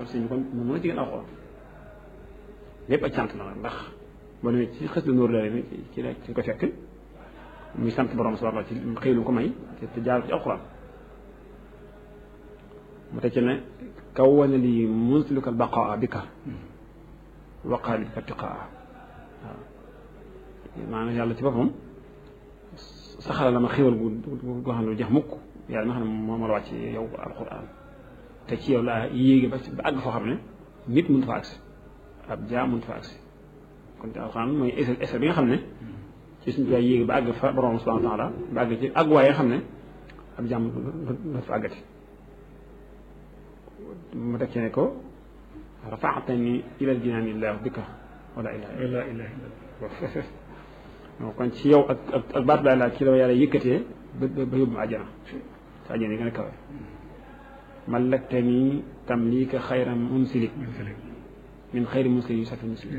kon sëñ bi kon moom mën a jigéen alxuraan lépp ak cant la nag ndax boo demee ci xës la nóor la ci ci la ci ko fekk muy sant borom subhanahu wa taala ci xëy lu ko may te jaar ci alxuraan mu teg ci ne kaw wane lii munsiluka baqaa bika waqaa bi fatiqaa waaw maanaam yàlla ci boppam saxala la ma xéwal gu goo xam ne lu jeex mukk yàlla ma xam ne moo ma la wàcc yow alxuraan te ci yow laa yéegi ba ba àgg foo xam ne nit mënut fa agsi ab jaam mënut fa agsi kon te alxuraan mooy essai bi nga xam ne ci suñu tubaab yéegi ba àgg fa borom subhanahu wa taala ba àgg ci àgg waaye nga xam ne ab jaam la fa àggati mu teg ci ne ko rafaatani ilal jinaani illah bika wala ilaha illa kon ci yow ak ak ak baat laa ci la yàlla yëkkatee ba ba yóbbu ma àjjana te àjjana yi gën a kawe mallaktani tamlika xayra munsilik min xayri muslim yu safi muslim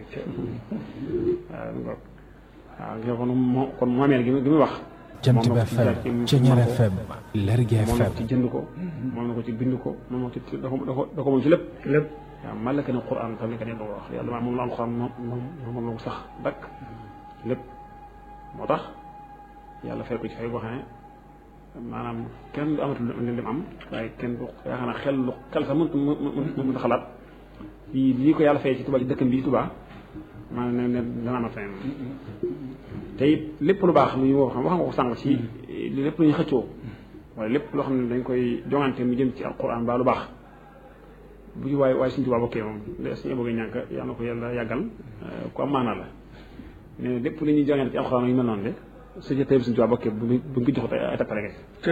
waaw ngoog waaw kon moo kon moomeel gi gi muy wax Jant bi FM Ceñeer FM Lergui moom na ko FM ci jënd ko moom na ko ci bind ko moom na ko ci da ko da ko da ko moom ci lépp lépp waaw malakani quran tamlika ne ko wax yàlla maa moom la alquran moom moom moom la ko sax dakk lépp moo tax yàlla fay ko ci fay boo xam ne maanaam kenn du amatul li lim am waaye kenn du yaakaar naa xel lu xel sax mënut mënut mënut xalaat lii lii ko yàlla fay ci Tuubaa ci dëkkam bii Tuubaa maanaam ne ne dana amal feneen te it lépp lu baax lu ñu wax wax nga ko sànq ci lépp lu ñu xëccoo wala lépp loo xam ne dañ koy jongante mu jëm ci alquran ba lu baax bu ci waaye waaye suñu Tuubaa bokkee moom de suñu bëgg ñàkk yàlla na ko yàlla yàggal ku am maanaa la nee na lépp lu ñuy jongante ci alquran yu mel noonu de su ci tey suñu Tuubaa bokkee bu bu ko joxut ay tappale nga te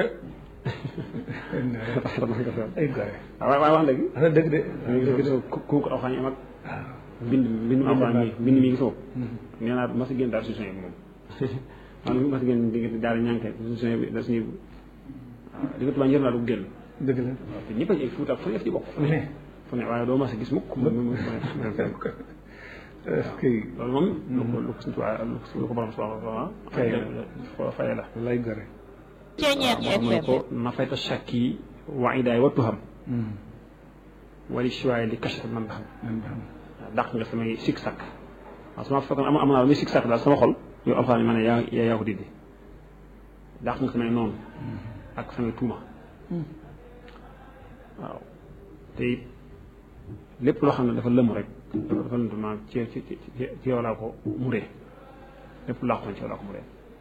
ay gore waaw waaye wax léegi wax dëgg de dëgg de ku ku ko alxuraan yi am ak mbind mbind mu alxuraan mi mbind mi ngi soo nee naa ma si génn daal solution yi moom man ma si génn diggante daal ñànke solution yi da suñuy waaw di nga tubaab njëriñ laa du génn dëgg la waaw te ñëpp a ci fuuta fu ne ci bokk fu ne fu ne waaye doo ma si gis mukk mu mu mu est-ce que loolu moom lu ko lu ko suñu tubaab lu ko borom subhanahu wa Fay la. taala faye la lay gore Ceñeer mu ne FM ko nafayta shakki wa idaay wa tuham wali choix li kashaf man xam waaw dàq nga samay sikk sàkk waaw su ma fekkoon am am naa lu muy sikk sàkk daal sama xol yow alxuraan yi ma ne yaa yaa yaa ko dindi dàq nga samay noonu ak samay tuuma waaw te it lépp loo xam ne dafa lëmu rek dafa lëntu maanaam ci ci ci ci yow laa ko muree lépp lu làqoon ci yow laa ko muree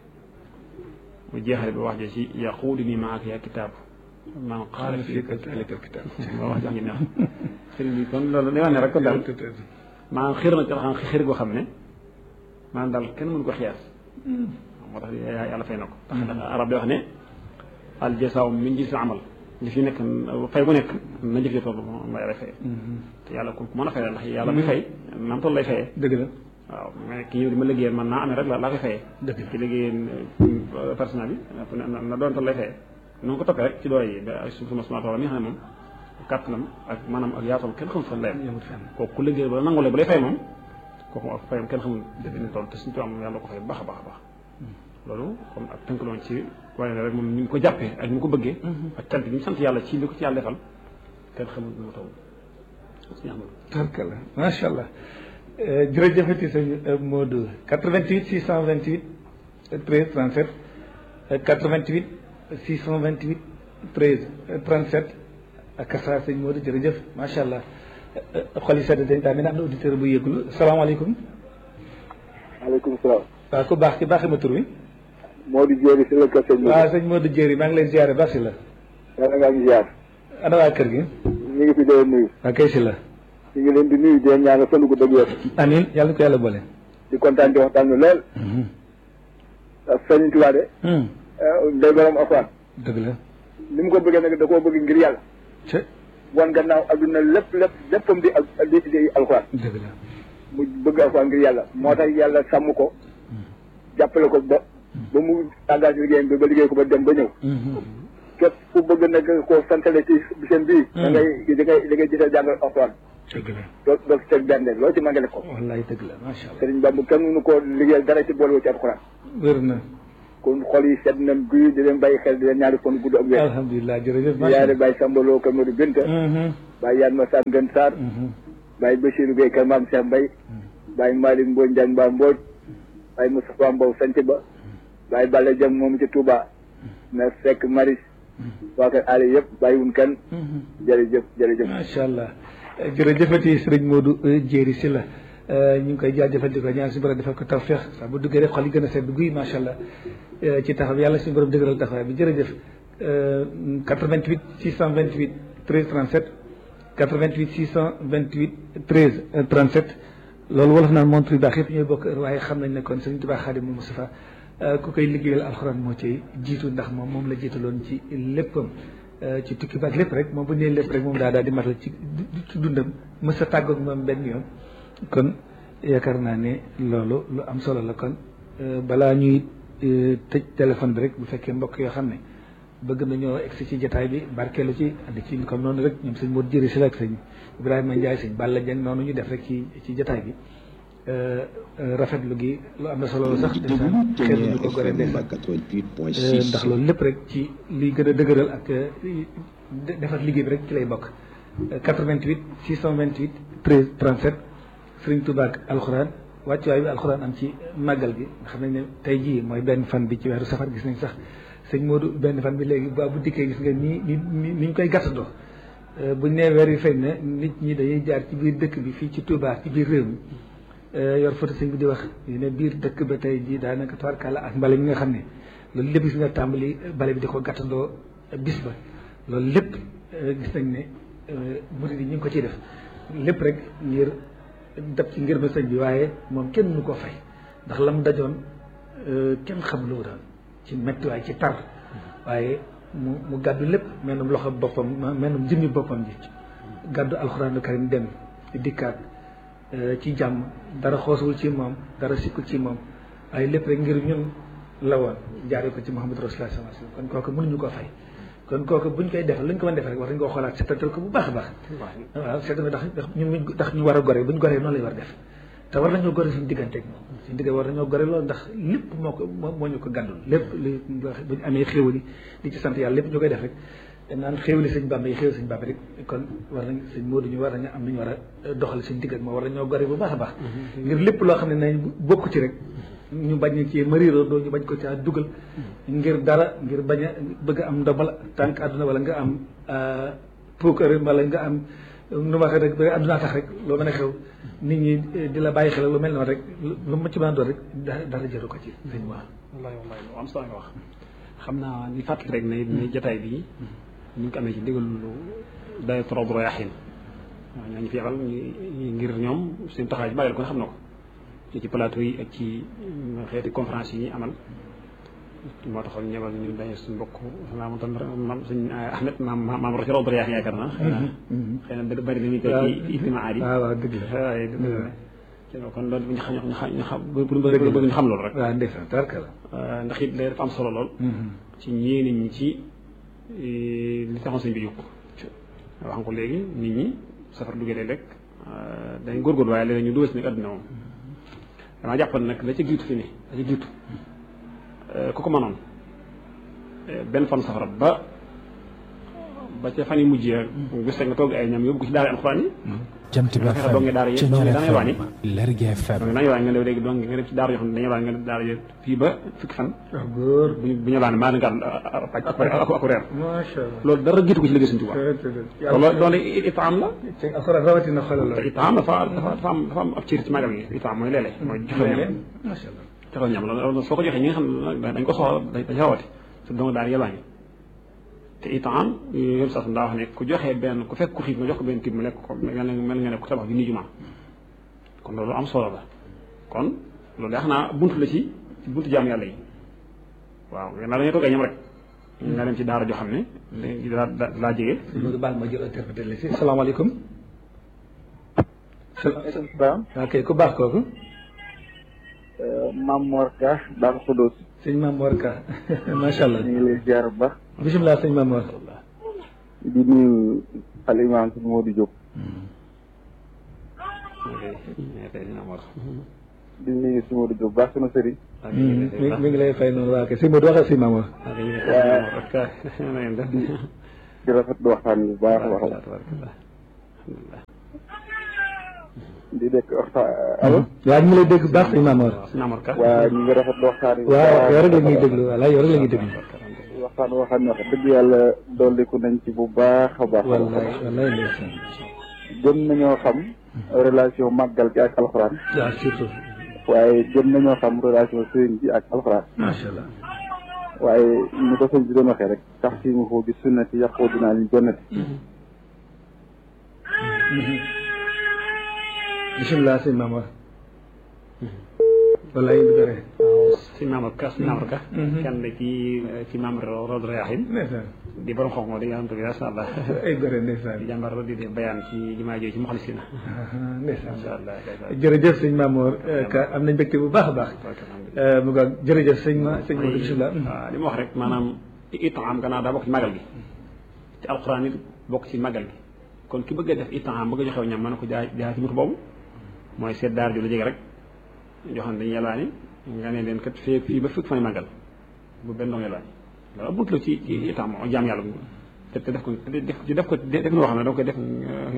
mu jeexale ba wax je ci yaquudi nii maa ak yaa kitaab man qaala fii ka alika kitaab moo wax jox ngi neex sëriñ bi kon loolu day wax ne rek kon daal maanaam xir na ci alxam xir goo xam ne maanaam daal kenn mënu ko xiyaas moo tax yàlla fay na ko ndax arab day wax ne al jasaaw min jinsil amal li fi nekk fay bu nekk na jëf toll moom la yàlla fay te yàlla ku mën a fay la ndax yàlla muy fay naam toll lay fayee dëgg la waaw mais ki ñëw di ma liggéeyal man naa amee rek la laa koy fayee dëgg la ci liggéeyal personnel bi na na doon toll lay fayee noonu ko toppee rek ci doole yi ba ay su suma suma tool mi nga xam ne moom kàttanam ak maanaam ak yaatam kenn xamul fan layam yemut fenn kooku ku liggéey ba nangulee ba lay fay moom kooku ak fayam kenn xamul ni toll te suñu tubaab moom yàlla ko fay baax a baax a baax loolu comme ak tënk loon ci waaye rek moom ni mu ko jàppee ak ni mu ko bëggee ak cant bi ñu sant yàlla ci li ko ci yàlla defal kenn xamul nu mu taw suñu amul tarkala macha allah jërëjëfati sëñ Modou 88 628 13 37 88 628 13 37 ak kasa sëñ Modou jërëjëf macha allah xol yi sedd dañ daa mel ne am na auditeur bu yëglu salaamaaleykum maaleykum salaam. waaw ku baax ci baaxi ma tur wi Modou Diéry si la kër sëñ bi. waaw sëñ Modou Diéry maa ngi lay ziare baax si la yàlla ngaa ngi ziar. ana waa kër gi ñu ngi fi doon nuyu. waa kay si la ñu ngi leen di nuyu di leen ñaanal fan gu dëgg wér. amin yàlla ko yàlla boole di kontaan di waxtaan bi lool. ak sëñ Tuubaa de. day borom afaan. dëgg la ni mu ko bëggee nag da koo bëgg ngir yàlla. ca wan gannaaw adduna lépp lépp léppam di ak di di alxuraan. dëgg la mu bëgg alxuraan ngir yàlla moo tax yàlla sàmm ko. jàppale ko ba. ba mu engagé liggéeyam bi ba liggéey ko ba dem ba ñëw. képp ku bëgg nag koo santale ci bisam bii. da ngay da ngay da ngay gisal jàngal alxuraan. dëgg la doo doo ci teg benn loolu ci mën nga def ko. wallaay dëgg la macha allah Sëriñ Bamba kenn mënu koo liggéeyal dara ci boole wu ci alxuraan. wér na kon xol yi sedd nañ guy di leen bàyyi xel di leen ñaari fan gudd ak wér alhamdulilah jërëjëf di yaare Baye Sambaloo Kër Modou Binta Baye Yaan Ma Sane Gën Sarr Baye Bachirou Gueye Kër Maam Cheikh Mbaye Baye Malick Mbodj Ndiagne Mba Mbodj Baye Moustapha Mbow Sanc Ba Baye Balla Dieng moom ci Touba na fekk Maris waa kër Aliou yëpp bàyyiwuñ kenn jërëjëf jërëjëf macha allah jërëjëfati sëriñ Modou Jéeri si la ñu ngi koy jaajëfal di ko ñaan si borom defal ko tawfeex saa bu duggee rek xol yi gën a sedd guy macha allah ci taxaw yàlla suñu borom dëgëral taxawaay bi jërëjëf 88 628 13 37 88 628 13 37 loolu wolof naan montre yu baax yëpp ñooy bokk heure waaye xam nañ ne kon sëriñ Tuubaa Xaadimu Mustafaa ku koy liggéeyal alxuraan moo ci jiitu ndax moom moom la jiitaloon ci léppam ci tukki baak lépp rek moom bu nee lépp rek moom daa daal di matal ci ci dundam mës a tàggoog moom benn yoon kon yaakaar naa ne loolu lu am solo la kon balaa ñuy tëj téléphone bi rek bu fekkee mbokk yoo xam ne bëgg nañoo egsi ci jataay bi barkeelu ci andi ci comme noonu rek ñoom sëñ Modou Jëri si la ak sëñ Ibrahima Ndiaye sëñ Balla Dieng noonu ñu def rek ci ci jataay bi rafetlu gi lu am na solo sax ndeysaan xel ñu ko gore ndeysaan ndax loolu lépp rek ci liy gën a dëgëral ak defar liggéey bi rek ci lay bokk 88 628 13 37 Sëriñ Tuubaa ak alxuraan wàccuwaay bi alxuraan am ci màggal gi nga xam nañ ne tey jii mooy benn fan bi ci weeru safar gis nañ sax sëñ Modou benn fan bi léegi ba bu dikkee gis nga nii ni ni ñu koy gàttandoo buñ nee weer yi feeñ na nit ñi dañuy jaar ci biir dëkk bi fii ci Touba ci biir réew mi yor photo sëñ bi di wax ne biir dëkk ba tey jii daanaka tubaarkàlla ak mbale mi nga xam ne loolu lépp gis nga tàmbali bale bi di ko gàttandoo bis ba loolu lépp gis nañ ne murid yi ñu ngi ko ciy def lépp rek ngir dab ci ngir ma sëñ bi waaye moom kenn mënu koo fay ndax la mu dajoon kenn xam lu doon ci méttiwaay ci tar waaye mu mu gàddu lépp menum loxo boppam menum jëmmi boppam ji gàddu alxuraanu karim dem dikkaat ci jàmm dara xoosawul ci moom dara sikkul ci moom waaye lépp rek ngir ñun la woon jaaree ko ci Muhammad Rasulullah sallallahu alayhi wasallam kon kooku mënuñu koo fay kon kooku buñ koy defal luñ ko mën defal rek war nañ koo xoolaat seetantal ko bu baax a baax waaw seetantal ndax ndax ñun ndax ñu war a gore buñ goree noonu lay war def te war nañoo gore suñu diggante ak moom suñu diggante war nañoo gore loolu ndax lépp moo ko moo ñu ko gàddul lépp li buñ amee xéwali di ci sant yàlla lépp ñu koy def rek dañ naan xéwali sëñ Bàmba yi xéwali sëñ Bàmba rek kon war nañ sëñ Moodu ñu war nañu am nañu war a doxal suñu digg ak moom war nañoo gore bu baax a baax ngir lépp loo xam ne nañ bokk ci rek ñu bañ ci mariiroo doo ñu bañ ko caa dugal ngir dara ngir bañ a bëgg a am ndombal tànk àdduna wala nga am puukar wala nga am nu ma waxee rek ba àdduna tax rek loo mën a xew nit ñi di la bàyyi xel lu mel noonu rek lu ma ci mën a doon rek dara jëru ko ci sëñ wax wallahi wallahi lu am solo nga wax xam naa ñu fàttali rek ne ne jotaay bi ñu ngi ko amee ci ndigal lu day trop royaxin waaw ñoo ñu fi yebal ñu ngir ñoom seen taxawaay ci bàyyil ko xam na ko ci ci plateau yi ak ci xeeti conférence yi ñuy amal moo taxoon ñebal ñu dañu suñu mbokk naa moom tam maam suñ Ahmed maam maam Roch Rob Riyaax yaakaar naa xëy na bëri bëri na ñu koy ci ijtimaa yi waaw waaw dëgg la waaye dëgg la kon loolu ñu xam ñu xam ñu xam bëgg ñu xam loolu rek waaw ndeysaan tarka la ndax it léegi dafa am solo lool ci ñeeni ñi ci li taxoon sëñ bi jóg wax nga ko léegi nit ñi safar duggee léeg rek dañ góorgóorlu waaye léeg ñu dugal si nag àdduna moom damaa jàppoon nag la ca jiitu fi ne la ca jiitu ku ko mënoon benn fan safara ba ba ca fan yi mujjee gis nga toog ay ñam yóbbu ko ci daara alxuraan yi jant bi fexe dong daara yi dong dañuy wàññi Lergui FM donc dañuy wàññi nga def léegi donc nga def ci daara yoo xam ne dañuy wàññi nga def daara yi fii ba fukki fan góor bu ñu bu ñu laan maa nga ak ak reer macha allah loolu dara jiitu ko ci liggéey suñu tubaab loolu doon itaam la ci alxuraan rawatina xoolal te itaam dafa dafa dafa am dafa am ab cër ci magal gi itaam mooy léeg-léeg mooy joxe ñam macha allah joxe ñam loolu soo ko joxee ñi nga xam ne dañ ko soxla dañ rawati te donc daal yelwaañi te itam yoon sax daa wax ne ku joxee benn ku fekk ku xiif nga jox ko benn tib mu lekk ko mel mel nga ne ku tabax bi nii jumaa kon loolu am solo la kon loolu daa xam naa buntu la ci ci buntu jaam yàlla yi waaw naa dañuy toog ay ñam rek nga dem ci daara joo xam ne daa daa jege loolu baal ma jël interprété la si salaamaaleykum salaam ok ku baax kooku Maam Mor Ka Daaru Xudoos sëñ Maam Mor Ka macha allah ñu ngi lay ziar bu baax bisimilah sëñ Maam Mor di nuyu al imam si Modou Diop di nuyu si Modou Diop baax sama sëriñ mi mi ngi lay fay noonu waa kay si Modou waxal si Mamour di rafetlu waxtaan bi bu baax a baax di dégg waxtaan allo waaw ñu ngi lay dégg baax si Mamour Mamour Ka waa ñu ngi rafetlu waxtaan bi waaw yow rek la ñuy déglu voilà yow rek la ñuy déglu waxtaan boo xam ne wax dëgg yàlla dolliku nañ ci bu baax a baax wallaay wallaay ndeysaan gën nañoo xam relation màggal gi ak alxuraan waaw surtout waaye gën nañoo xam relation sëriñ bi ak alxuraan macha allah waaye ni ko sëñ bi doon waxee rek tax si mu foo bi sunnati yàqoo dinaa li jonnati bisimilah sëñ Mamour wallaay indi dara si Mamour Ka si Mamour Ka kenn la ci ci membre Rawdu Rayaahin ndeysaan di borom xam-xam di nga xam te masha Allah ay gore ndeysaan di jàmbar di def bayaan ci jumaa jooju ci Muxlisina ndeysaan masha Allah jërëjëf sëñ Mamour ka am nañ mbégte bu baax a baax mu nga jërëjëf sëñ ma sëñ Maodo bisimilah waaw li ma wax rek maanaam itaam gannaaw daa bokk ci magal gi ci alxuraan it bokk ci magal gi kon ki bëgg a def itaam bëgg a joxew ñam mën na ko jaay jaay ci buntu boobu mooy seet daar ju la jege rek yoo xam ne dañuy yalwaani nga ne leen kat fii fii ba fukk fan magal bu benn dong yalwaani loolu bunt la ci ci itaam moo jaam yàlla te te def ko def def ko def noo xam ne da koy def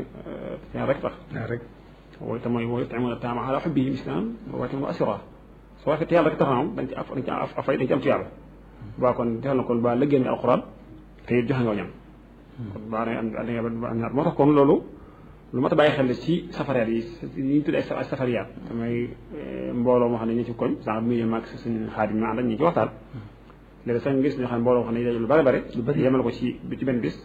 seen rek tax waaw rek wooyu te mooy wooyu taamuna taama ala xubbihi miskinan wa yatiiman wa asiira soo waxee te yàlla rek tax na moom dañ ci af dañ ci af afay dañ ci am tuyaaba baa kon defal na kon ba lëggéen nga alxuraan te it joxe nga ñam kon baa da am da nga am ñaar moo tax kon loolu lu mat a bàyyi xel ci safariyaat yi yi ñu tuddee ay safariyaat damay mbooloo moo xam ne ñu ci koñ sànq bi muy mag suñu xaadim ma ànd ak ñi ci waxtaan léegi sax nga gis ñoo xam ne mbooloo moo xam ne daje lu bari bari yemal ko ci ci benn bis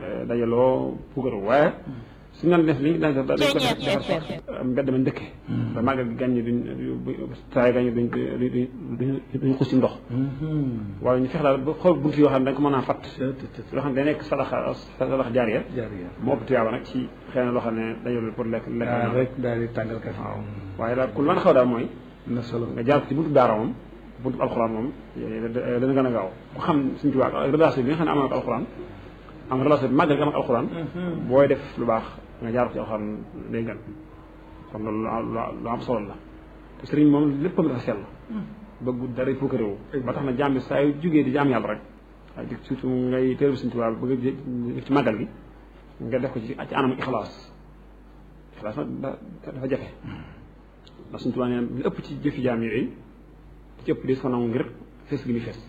dajaloo puukaru waaye suñu naan def li dañ ko dañ ko defar mbedd ma ndëkke ba màggal gi gàññi duñ taay gàññi duñ duñ duñ xus ci ndox waaye ñu fex daal ba xool bunt yoo xam ne dañ ko mën a fatt yoo xam ne day nekk sadaxa sadaxa jaariya moo ëpp tuyaaba nag ci xëy na loo xam ne dajalul pour lekk lekk rek daal di tàngal kafe waaw waaye daal ku lu mën a xaw daal mooy na solo nga jaar ko ci buntu daara moom buntu alxuraan moom dana gën a gaaw ku xam suñu tubaab ak relation bi nga xam ne am na ak alxuraan am relation bi màggal gi am ak alxuraan booy def lu baax nga jaar ko ci alxuraan day gën kon loolu lu am solo la te sëriñ moom léppam dafa sell bëggu dara fukk réew ba tax na jaam bi saa yu jógee di jaam yàlla rek waaye surtout ngay teelu suñu tubaab bëgg a ci màggal gi nga def ko ci ci anam ixlaas ixlaas nag dafa jafe ndax suñu tubaab nee li ëpp ci jëfi jaam yooyu li ci ëpp di ko nangu ngir fees gi muy fees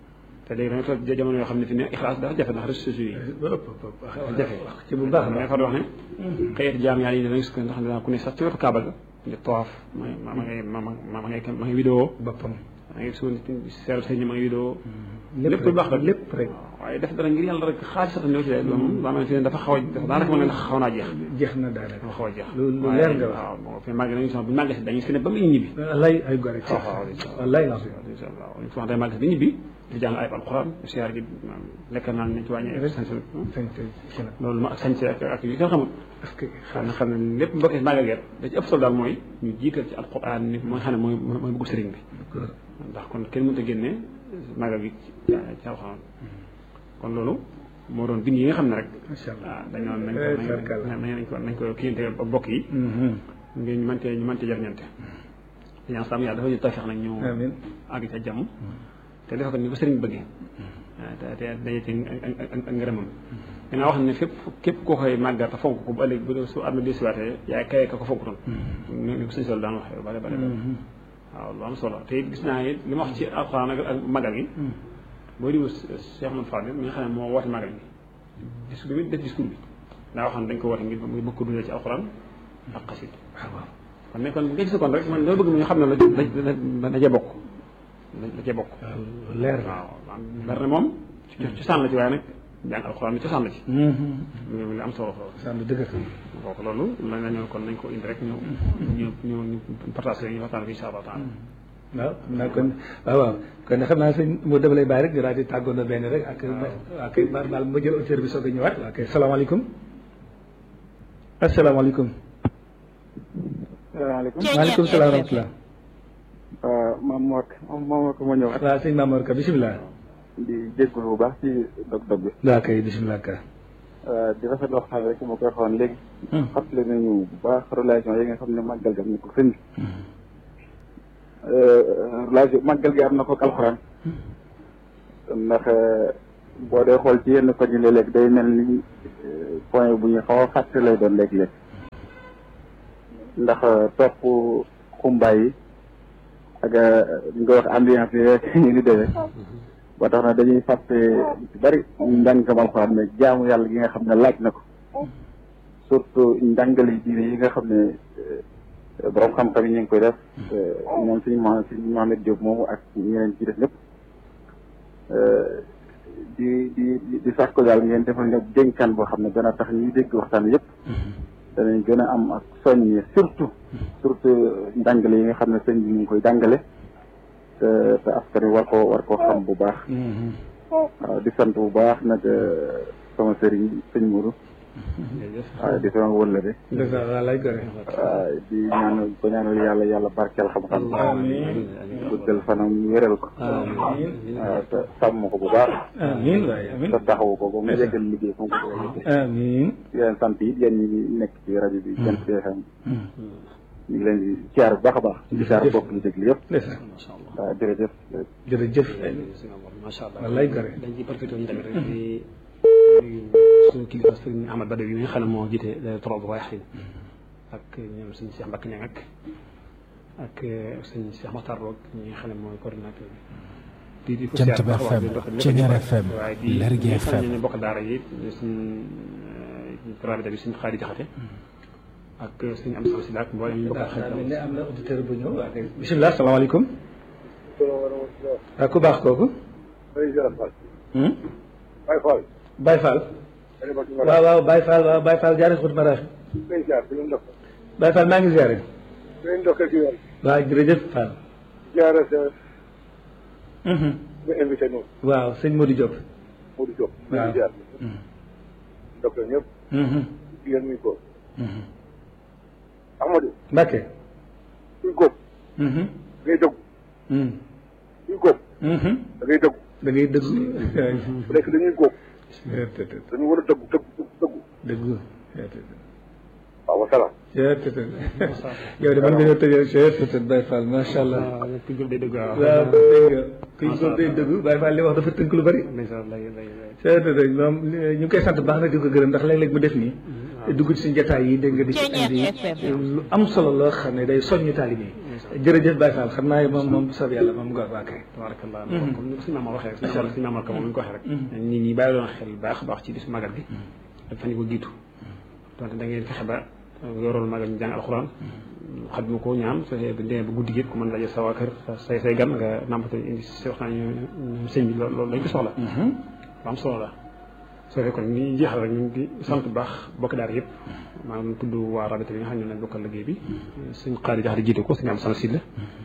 te léegi dañoo toog jamono yoo xam ne fi ne ixlaas dafa jafe ndax réseaux sociaux yi dafa jafe ci bu baax mais fa di wax ne xëyet jaam yàlla yi danañ sukk ndax dana ku ne sax ci wetu kaaba ga di tawaaf ma ma ma ngay ma ma ma ngay ma ngay vidéo boppam ma ngay suul seeru sëñ ma ngay vidéo lépp lu baax rek lépp rek waaye def dara ngir yàlla rek xaalis sax ñëw ci loolu moom daa mel ne dafa xaw a dafa daanaka mën ne xaw naa jeex jeex na daanaka dafa xaw a jeex lu lu leer nga wax waaw bon fi màgg nañu sax bu màgg si dañuy fi ne ba muy ñibbi wallaay ay gore ci waaw waaw incha allah wallaay la incha allah ñu wax day màgg si di ñibbi di jàng ay alxuraan siyaar gi lekk naan nañ ci wàññi sañ sañ ci na loolu ma ak sañse ak ak yu kenn xamul parce que xam na xam ne lépp mbokk yi màggal geet da ci ëpp solo daal mooy ñu jiital ci alxuraan ni mooy xam ne mooy mooy bëggu sëriñ bi ndax kon kenn mënut a génne màggal gi ci ci alxuraan kon loolu moo doon bind yi nga xam ne rek macha allah waaw dañoo nañ ko nañ ko nañ ko kiyante ak bokk yi ngir ñu mënte ñu mënte jariñante dañaan sam yàlla dafa ñu tawfeex nag ñu amiin àgg ca jàmm te defe ko ni ko sëriñ bëggee te te daje ci ak ngërëmam dinaa wax ne fépp képp koo koy màggal te fonk ko bu ëllëg bu su am na desiwaatee yaay kaye ka ko fonk toon ni ko sëñ solo daan waxee bare bare waaw lu am solo te it gis naa it li ma wax ci alxuraan ak màggal gi boo diwu Cheikh Mouhamed Fadil mi nga xam ne moo woote màggal gi discours bi def discours bi daa waxoon dañ ko woote ngir ngir bëgg ko dundee ci alxuraan ak xasit waaw kon ne kon nga gis kon rek man dama bëgg mu ñu xam ne la da cee bokk da cee bokk leer waaw leer na moom cosaan la ci waaye nag jàng alxuraan bi cosaan la ci li am solo solo sànni dëgg kooku loolu la nañu kon nañ ko indi rek ñu ñu ñu ñu partage ñu waxtaan ko incha allah taala waaw xam naa kon waaw waaw kon xam naa sëñ moo dama lay bàyyi rek ñu daal di tàggoon na benn rek ak waa kay baal baal ma jël auteur bi soog a ñëwaat waa kay salaamaaleykum asalaamaaleykum salaamaaleykum maaleykum salaam wa rahmatulah waaw maam Mor maam Mor ko ma ñëwaat waaw sëñ Mamour Ka bisimilah di jégalu bu baax ci dog-dog bi waa kay bisimilah ka di rafetlu waxtaan rek ma koy waxoon léegi fàttali nañu bu baax relation yi nga xam ne màggal gam ni ko sëñ relation màggal gi am na ko ak alxuraan ndax boo dee xool ci yenn koñ yi léeg-léeg day mel ni point bu ñu xaw a fàtte lay doon léeg-léeg ndax topp xumbaay yi ak li nga wax ambiance yi rek ñu ngi demee ba tax na dañuy fàtte ci bari njàngam alxuraan mais jaamu yàlla gi nga xam ne laaj na ko surtout njàngale diine yi nga xam ne borom xam-xam yi ñu ngi koy def moom suñu ma suñu Mohamed Diop moomu ak ñeneen ci def ñëpp di di di sax ko daal ngeen defal ñëpp dénkaan boo xam ne dana tax ñuy dégg waxtaan yëpp danañ gën a am ak soññe surtout surtout njàngale yi nga xam ne sëñ bi ñu ngi koy jàngale te te askan wi war koo war koo xam bu baax waaw di sant bu baax nag sama sëriñ sëñ Mourou waaw di sama wëllëre waaw di ñaanal ko ñaanal yàlla yàlla barkeel xam-xam guddal fanam wéral ko waaw te sàmm ko bu baax amiin waay amiin te taxawu ko ba mu yeggal liggéey fu mu ko yeggal amiin di leen sant yi yéen ñi nekk ci rajo bi Jant bi FM ñu ngi leen di siyaar bu baax a baax di siyaar bokk ñu déglu yëpp waaw jërëjëf jërëjëf macha allah wallaay gore dañ ci profité ñu tamit rek di nuyu suñu kilifa sëriñ Ahmad Badawi mi nga xam ne moo jiite trop waaye xin ak ñoom suñu Cheikh Mbacke Niang ak ak suñu Cheikh Makhtar Roog ñi nga xam ne mooy coordinateur bi di di ko Jant siyaar bi baax a baax FM di dox di Ceñeer dox FM waaye di Lergui ñi nga xam ne FM ñu bokk daara yi suñu rabita bi suñu xaari jaxate ak suñu am solo si laak mboolem ñu bokk xarit mel ne am na auditeur bu ñëw waaw kay bisimilah salaamaaleykum waaw ku baax kooku hmm? Baye Fall. Baye Fall waaw waaw Baye Fall waaw Baye Fall jaaree xut maraax Ngay jaar di leen ndox. Baye Fall maa ngi ziare di leen ndokkee ci yoon. waaw jërëjëf Fall jaara sa Mhm. nga invité noonu. waaw sëñ Modou Diop Modou Diop. ñu waaw ngi jaar. Mhm. ndokkee ñëpp. Mhm. di leen nuyu ko. Mhm. Amadou. Mbacke kuy góob. Mhm. ngay dëggu. Mhm. kuy góob. Mhm. da ngay dëggu. da ngay dëggu bu nekk dañuy góob. dañu war a dëggu dëggu dëggu. dëggu waaw wasalaam. yow de man nga ñëw tëjee chef Baye Fall macha allah waaw ku jóg day dëgg waaw waaw dégg nga kuy góob day dëggu Baye Fall li wax dafa tënk lu bari ndeysaan lay lay lay c'est vrai moom ñu ngi koy sant bu baax nag di ko gërëm ndax léeg-léeg mu def nii dugg ci suñu jotaay yi dégg nga di ci indi lu am solo loo xam ne day soññu taalibe yi jërëjëf Baye Fall xam naa moom moom bu soob yàlla moom nga waa kay tabarakallah comme ni ko suñu maama waxee rek suñu maama suñu maama ko moom ñu ko waxee rek nit ñi bàyyi doon xel baax a baax ci bisu magal gi ak fan yi ko jiitu donte da ngeen fexe ba yoroon magal ñu jàng alxuraan xat ma ko ñaan su fekkee bu demee ba guddi gi ku mën laje sa waa kër sa say say gan nga nàmpata indi si waxtaan ñu sëñ bi loolu loolu dañ ko soxla lu am solo la soo fekkee kon ni jeexal rek ñu ngi sant bu baax bokk daara yëpp maanaam tudd waa rabita bi nga xam ne ñoo leen bokkal liggéey bi suñ xaari jax di jiite ko suñu am sama sid la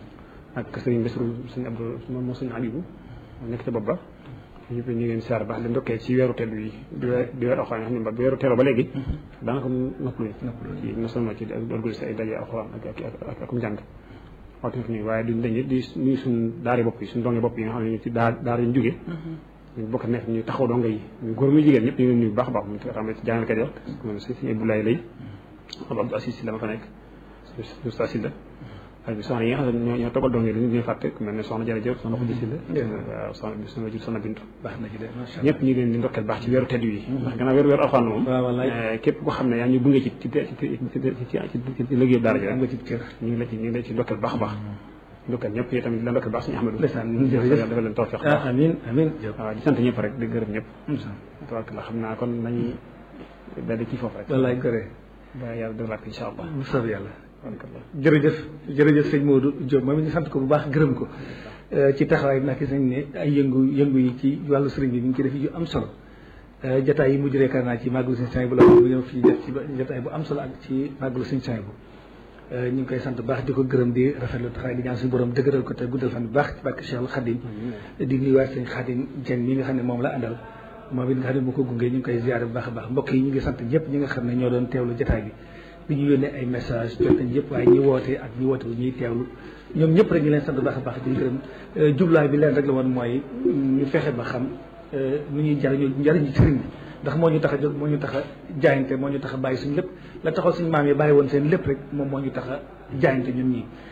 ak sëriñ Bassirou suñu Abdou moom moo suñu Abibu nekk ca bopp ba ñëpp ñu ngi leen siyaar baax di ndokkee ci weeru teel bi di weer di weer alxuraan nga xam ne ba weeru teeloo ba léegi daanaka noppaluñ ci non seulement ci organiser ay daje alxuraan ak ak ak ak njàng waxtu fi nii waaye duñ dañu di nuyu suñ daari bopp yi suñ donge bopp yi nga xam ne ñu ci daa daara ñu jógee ñu bokk nekk ñu taxaw donga yi ñu góor muy jigéen ñëpp ñu ngi leen nuyu bu baax a baax mu xam ne ci jàngalekat yi moom si suñu Abdoulaye lay Abdou Abdou Assis si la ma fa nekk suñu sa si la ak soxna yi nga xam ne ñoo ñoo toggal doom yi dañu leen fàtte ku mel ne soxna jërëjëf soxna Xudi si la waaw soxna bi soxna jur soxna Bintu baax na ci de macha ñëpp ñu ngi leen di ndokkeel baax ci weeru tedd yi ndax gannaaw weeru weeru alxuraan moom waaw wallaay képp ko xam ne yaa ngi gunge ci ci ci ci ci ci ci liggéeyu daara ji am rek nga ci kër ñu ngi la ci ñu ngi la ci ndokkeel baax a baax ndokkeel ñëpp yi tamit di la ndokkeel baax suñu Ahmadou ndeysaan jërëjëf dafa leen tawfeex ah baax amiin amiin Diop waaw di sant ñëpp rek di gërëm ñëpp tabaraka la xam naa kon nañu daal di kii foofu rek wallaay gore ba yàlla déglaat ko incha allah bu soob yàlla tabaraka jërëjëf jërëjëf sëñ Modou Diop moom it ñu sant ko bu baax gërëm ko ci taxawaay bi nag gis nañ ne ay yëngu yëngu yi ci wàllu sëriñ bi mi ngi ci def yu am solo jotaay yi mujj reekaar naa ci màggalu sëñ Sañ bu la bu ñëw fii def ci jotaay bu am solo ak ci màggalu sëñ Sañ bu ñu ngi koy sant bu baax di ko gërëm di rafetlu taxawaay di ñaan suñu borom dëgëral ko te guddal fan bu baax ci barke Cheikh Khadim di nuyuwaat sëñ Khadim Dieng mi nga xam ne moom la àndal moom it nga xam ne moo ko gungee ñu ngi koy ziare bu baax a baax mbokk yi ñu ngi sant ñëpp ñi nga xam ne ñoo doon teewlu jotaay bi bi ñu yónnee ay message jot nañ yëpp waaye ñi woote ak ñi woote wu ñuy teewlu ñoom ñëpp rek ñu leen sant bu baax a baax di gërëm jublaay bi leen rek la woon mooy ñu fexe ba xam nu ñuy jariñoo njariñu sëriñ bi ndax moo ñu tax a jóg moo ñu tax a jaayante moo ñu tax a bàyyi suñu lépp la taxaw suñu maam yi bàyyi woon seen lépp rek moom moo ñu tax a jaayante ñun ñii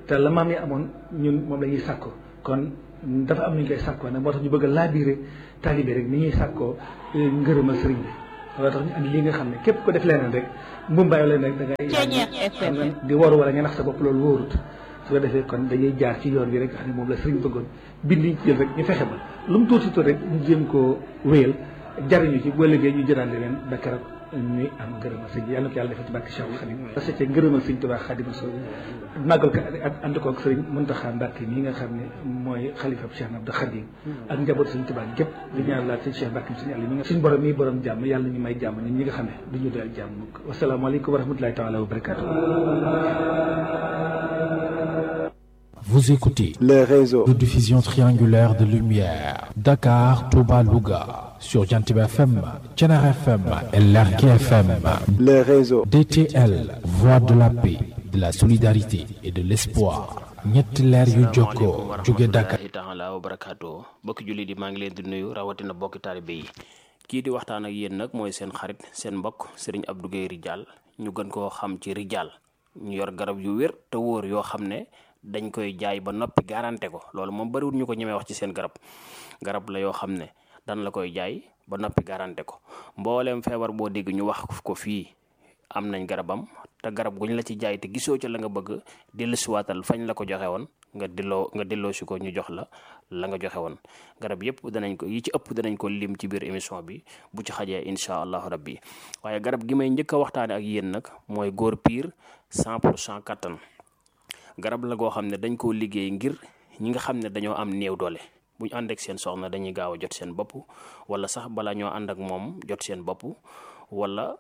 te la maam yi amoon ñun moom la ñuy sàkko kon dafa am nu ñu koy sàkkoo nag moo tax ñu bëgg a laabiire taalibe rek ni ñuy sàkkoo ngërëmal sëriñ bi loolu tax ñu andi li nga xam ne képp ko def leneen rek mbumbaay leen rek da ngay xam ne di waru wala nga nax sa bopp loolu wóorut su ko defee kon dañuy jaar ci yoon bi rek nga xam ne moom la sëriñ bëggoon bind ñu ci jël rek ñu fexe ba lu mu tuuti tuuti rek ñu jéem koo wéyal jariñu ci boo liggéey ñu jëlaat leen ba keroog ñuy am ngërëmal sëñ bi yàlla na ko yàlla defal ci barke Cheikh Khadim parce que ngërëmal sëñ Tuubaa Xaadimu Rasuul màggal ko ak ànd ko ak sëriñ Muntaxa Mbàkke mii nga xam ne mooy xalifa Cheikh Abdou Khadim ak njaboot sëñ Tuubaa gépp di ñaan laat sëñ Cheikh Mbàkke sëñ Aliou mi nga suñ borom mii borom jàmm yàlla ñu may jàmm ñun ñi nga xam ne du ñu doyal jàmm mukk wasalaamaaleykum wa rahmatulahi taala wa barakatuh Vous écoutez les réseaux de diffusion triangulaire de lumière Dakar, Touba, Louga sur Jantiba FM, Thiénaba FM et Lergui FM. les réseaux DTL, voix de la paix, de la solidarité et de l'espoir. ñetti leer yu jokkoo jóge Dakar. rahmatullahi taala wa barakaatu bokki julli di maa ngi leen di nuyu rawatina bokki taalibe yi kii di waxtaan ak yéen nag mooy seen xarit seen mbokk sëriñ Abdou Guèye Ridial ñu gën koo xam ci Ridial ñu yor garab yu wér te wóor yoo xam ne dañ koy jaay ba noppi garanté ko loolu moom bariwul ñu ko ñemee wax ci seen garab garab la yoo xam ne dan la koy jaay ba noppi garanté ko mbooleem feebar boo dégg ñu wax ko fii am nañ garabam te garab guñ la ci jaay te gisoo ca la nga bëgg dellusiwaatal fañ la ko joxe woon nga delloo nga delloo si ko ñu jox la la nga joxe woon garab yëpp danañ ko yi ci ëpp danañ ko lim ci biir émission bi bu ci xajee incha allahu rabbi waaye garab gi may njëkk a waxtaane ak yéen nag mooy góor piir 100 pour cent kattan garab la goo xam ne dañ koo liggéey ngir ñi nga xam ne dañoo am néew doole bu ñu ànd ak seen soxna dañuy gaaw a jot seen bopp wala sax bala ñoo ànd ak moom jot seen bopp wala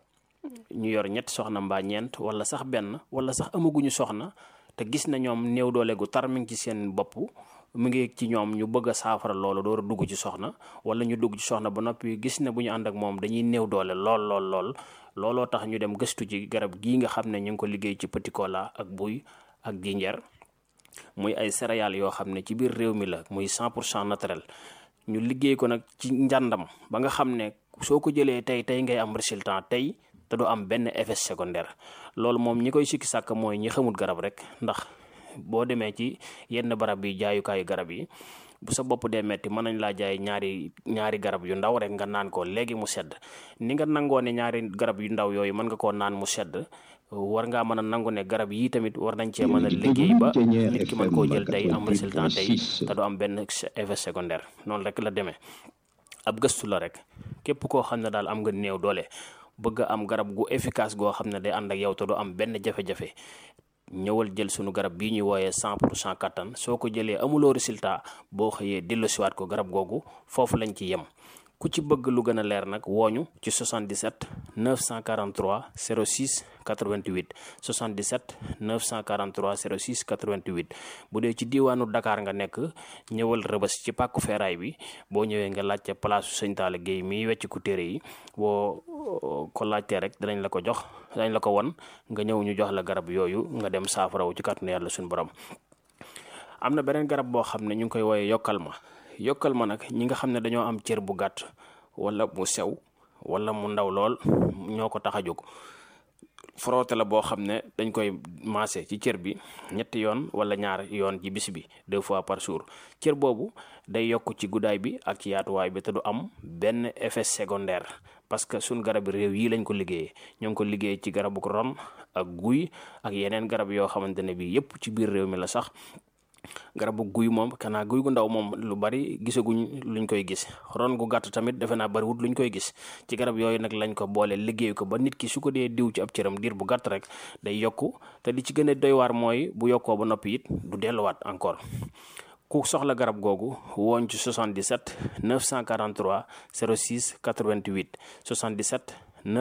ñu yor ñett soxna mbaa ñeent wala sax benn wala sax amaguñu soxna te gis na ñoom néew doole gu tar mi ngi ci seen bopp mu ngi ci ñoom ñu bëgg a saafara loolu door a dugg ci soxna wala ñu dugg ci soxna ba noppi gis ne bu ñu ànd ak moom dañuy néew doole lool lool lool looloo tax ñu dem gëstu ci garab gii nga xam ne ñu ngi ko liggéey ci petit cola ak buy ak jinjeer muy ay céréales yoo xam ne ci biir réew mi la muy 100 pour cent naturel ñu liggéey ko nag ci njàndam ba nga xam ne soo ko jëlee tey tey ngay am résultat tey te du am benn effet secondaire loolu moom ñi koy sikki sàkk mooy ñi xamul garab rek ndax boo demee ci yenn barab yi jaayukaayu garab yi bu sa bopp dee metti mën nañ laa jaay ñaari ñaari garab yu ndaw rek nga naan ko léegi mu sedd ni nga nangoo ne ñaari garab yu ndaw yooyu mën nga koo naan mu sedd war ngaa mën a nangu ne garab yi tamit war nañ cee mën a liggéey ba nit ki mën koo jël tey am résultat tey te du am benn effet secondaire noonu rek la demee ab gëstu la rek képp koo xam ne daal am nga néew doole bëgg a am garab gu efficace goo xam ne day ànd ak yow te du am benn jafe-jafe ñëwal jël sunu garab bii ñuy wooyee 100 pour cent kattan soo ko jëlee amuloo résultat boo xëyee delloosiwaat ko garab googu foofu lañ ci yem ku ci bëgg lu gën a leer nag wooñu ci 77 943 06 88 77 943 06 88 bu dee ci diiwaanu Dakar nga nekk ñëwal rëbës ci pàkku feeraay bi boo ñëwee nga laajte place Sëñ Talla Guèye miy wecc ku téere yi boo ko laajtee rek danañ la ko jox danañ la ko won nga ñëw ñu jox la garab yooyu nga dem saafarawu ci kàttanu yàlla suñu borom am na beneen garab boo xam ne ñu ngi koy wooyee yokkal ma yokkal ma nag ñi nga xam ne dañoo am cër bu gàtt wala mu sew wala mu ndaw lool ñoo ko tax a jóg frotté la boo xam ne dañ koy maase ci cër bi ñetti yoon wala ñaar yoon ci bis bi deux fois par jour cër boobu day yokk ci guddaay bi ak ci yaatuwaay bi te du am benn effet secondaire parce que suñ garab réew yi lañ ko liggéeyee ñoo ngi ko liggéey ci garabu ron ak guy ak yeneen garab yoo xamante ne bi yépp ci biir réew mi la sax garabu guy moom kanaa guy gu ndaw moom lu bari gisaguñ luñ koy gis ron gu gàtt tamit defe naa bariwut luñ koy gis ci garab yooyu nag lañ ko boole liggéey ko ba nit ki su ko dee diw ci ab cëram diir bu gàtt rek day yokku te li ci gën a doy waar mooy bu yokkoo ba noppi it du delluwaat encore ku soxla garab googu wooñ ci 77 943 06 88 77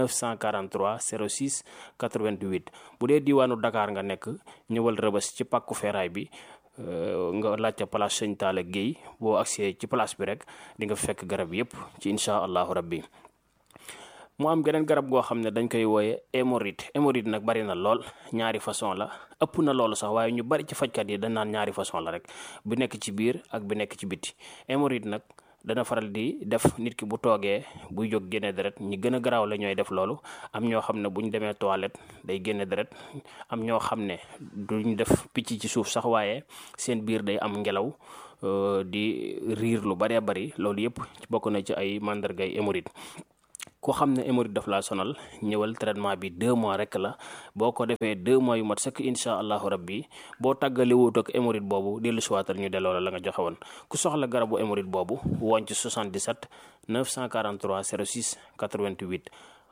943 06 88 bu dee diiwaanu Dakar nga nekk ñëwal rëbës ci pàkku feeraay bi nga laajte place Sëñ Talla Guèye boo agsee ci place bi rek di nga fekk garab yépp ci incha allahu rabbi mu am geneen garab goo xam ne dañ koy wooye hémorroïde hémorroïde nag bari na lool ñaari façon la ëpp na loolu sax waaye ñu bari ci fajkat yi dañ naan ñaari façon la rek bu nekk ci biir ak bu nekk ci biti hémorroïde nag dana faral di def nit ki bu toogee buy jóg génne deret ñi gën a garaaw la ñooy def loolu am ñoo xam ne bu ñu demee toilette day génne deret am ñoo xam ne duñ def picc ci suuf sax waaye seen biir day am ngelaw di riir lu bëree bëri loolu yëpp bokk na ci ay mandargay hémorroïde ku xam ne hémorroïde daf laa sonal ñëwal traitement bi deux mois rek la boo ko defee deux mois yu mat sëkk incha allahu rabbi boo tàggali wut ak hémorroïde boobu dellu siwaatal ñu delloo la la nga joxe woon ku soxla garabu hémorroïde boobu woon ci 77 943 06 88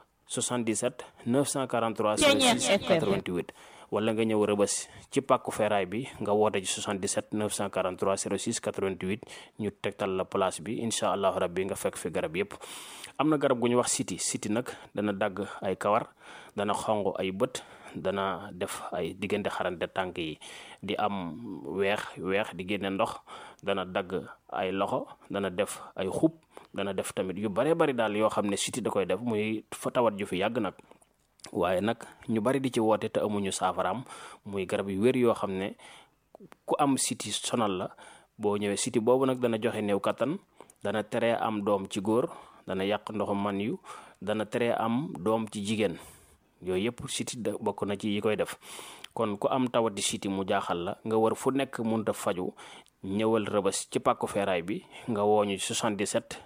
77 943 06 88 wala nga ñëw rëbës ci pàkku feeraay bi nga woote ci 77 943 06 88 ñu tegtal la place bi incha allahu rabbi nga fekk fi garab yépp am na garab gu ñu wax siti siti nag dana dagg ay kawar dana xonq ay bët dana def ay diggante xarante tànk yi di am weex weex di génne ndox dana dagg ay loxo dana def ay xub dana def tamit yu bare bari daal yoo xam ne siti da koy def muy fa tawat ju fi yàgg nag waaye nag ñu bari di ci woote te amuñu saafaraam muy garab yu wér yoo xam ne ku am siti sonal la boo ñëwee siti boobu nag dana joxe néew kattan dana tere am doom ci góor dana yàq ndoxu man yu dana tere am doom ci jigéen yooyu yëpp siti da bokk na ci yi koy def kon ku am tawati siti mu jaaxal la nga war fu nekk munta faju ñëwal rëbës ci pàkku feeraay bi nga wooñu 77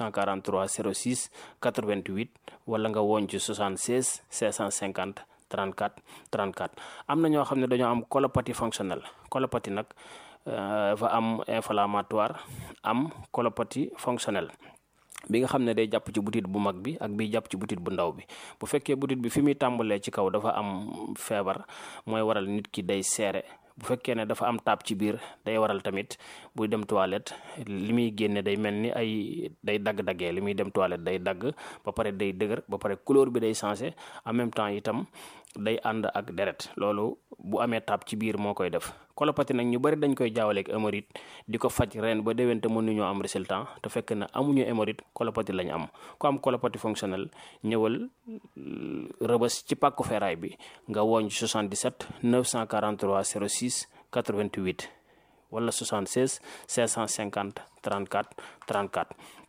943 06 88 wala nga wooñ ci 76 650 34 34 am na ñoo xam ne dañoo am colopathie fonctionnelle colopathie nag dafa am inflammatoire am colopathie fonctionnelle bi nga xam ne day jàpp ci butit bu mag bi ak bi jàpp ci butit bu ndaw bi bu fekkee butit bi fi muy tàmbalee ci kaw dafa am feebar mooy waral nit ki day seere bu fekkee ne dafa am taab ci biir day waral tamit buy dem toilette li muy génne day mel ni ay day dagg-daggee li muy dem toilette day dagg ba pare day dëgër ba pare couleur bi day changé en même temps itam day ànd ak deret loolu bu amee taab ci biir moo koy def colopathie nag ñu bari dañ koy jaawaleeg hémorroïde di ko faj ren ba déwén te mënuñoo am résultat te fekk na amuñu hémorroïde colopathie lañ am ku am colopathie fonctionnelle ñëwal rëbës ci pàkku feeraay bi nga wooñ 77 943 06 88 wala 76 550 34 34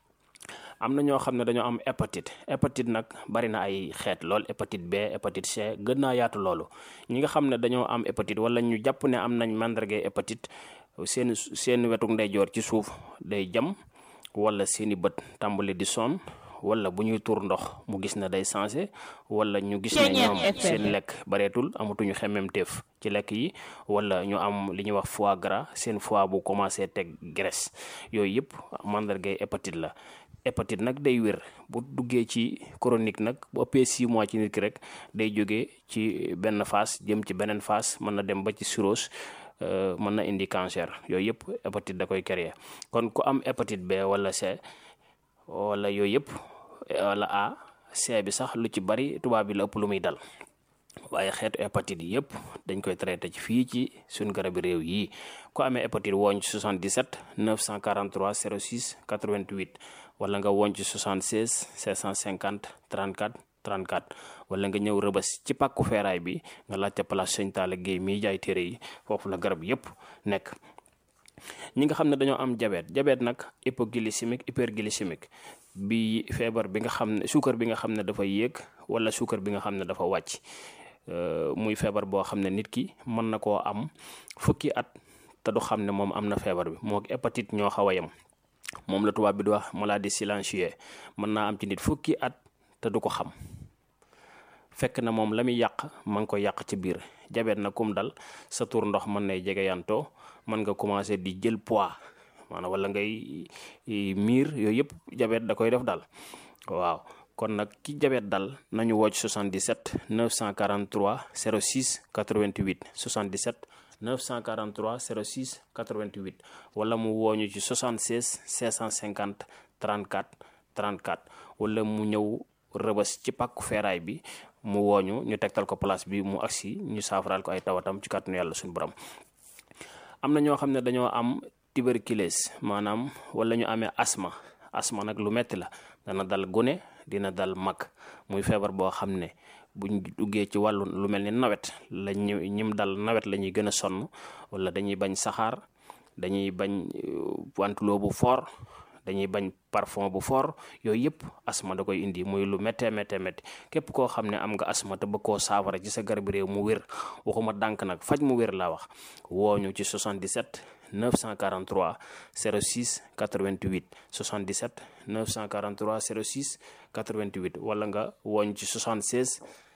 am na ñoo xam ne dañoo am hépatite hépatite nag bari na ay xeet lool hépatite B hépatite C gën naa yaatu loolu ñi nga xam ne dañoo am hépatite wala ñu jàpp ne am nañ màndargay hépatite seen seen wetuk ndeyjoor ci suuf day jam wala seeni bët tàmbali di sonn wala bu ñuy tuur ndox mu gis ne day sensé wala ñu gis ne ñoom seen lekk bareetul amatuñu xemmemteef ci lekk yi wala ñu am li ñuy wax foie gras seen foie bu commencé teg graisse yooyu yëpp màndargay hépatite la hépatite nag day wér bu duggee ci chronique nag bu ëppee 6 mois ci nit ki rek day jógee ci benn phase jëm ci beneen phase mën na dem ba ci cirrhose mën na indi cancer yooyu yëpp hépatite da koy créer kon ku am hépatite B wala C wala yooyu yëpp wala A C bi sax lu ci bari tubaab bi la ëpp lu muy dal waaye xeetu hépatite yëpp dañ koy traité ci fii ci suñ garabi réew yi ku amee hépatite wooñ ci 77 943 06 88 wala nga wooñ ci 76 650 34 34 wala nga ñëw rëbës ci pàkku feeraay bi nga laajte place Sëñ Talla Guèye miy jaay téere yi foofu la garab yëpp nekk ñi nga xam ne dañoo am diabète diabète nag hypoglycémique hyperglycémique bi feebar bi nga xam ne suukar bi nga xam ne dafa yéeg wala suukar bi nga xam ne dafa wàcc muy feebar boo xam ne nit ki mën na koo am fukki at te du xam ne moom am na feebar bi moo hépatite ñoo xaw a yem moom la tubaab bi di wax maladie silencieuse mën naa am ci nit fukki at te du ko xam fekk na moom la muy yàq ma ngi koy yàq ci biir jabet na kum dal sa tur ndox mën nay jege yantoo mën nga commencé di jël poids maanaam wala ngay miir yooyu yëpp jabet da koy def dal waaw kon nag ki jabet dal nañu wocc 77 943 06 88 77 943 06 88 wala mu wooñu ci 76 650 34 34 wala mu ñëw rëbës ci pàkku feeraay bi mu wooñu ñu tegtal ko place bi mu agsi ñu saafaraal ko ay tawatam ci kàttanu yàlla suñu borom am na ñoo xam ne dañoo am tuberculose maanaam wala ñu amee asma asma nag lu metti la dana dal gune dina dal mag muy feebar boo xam ne buñ duggee ci wàllu lu mel ni nawet la ñu ñim dal nawet la ñuy gën a sonn wala dañuy bañ saxaar dañuy bañ wantuloo bu fort dañuy bañ parfum bu fort yooyu yëpp asma da koy indi muy lu méttee méttee métti képp koo xam ne am nga asma te bëgg koo saafara ci sa garab réew mu wér waxuma dànk nag faj mu wér laa wax wooñu ci 77 943 06 88 77 943 06 88 wala nga wooñ ci 76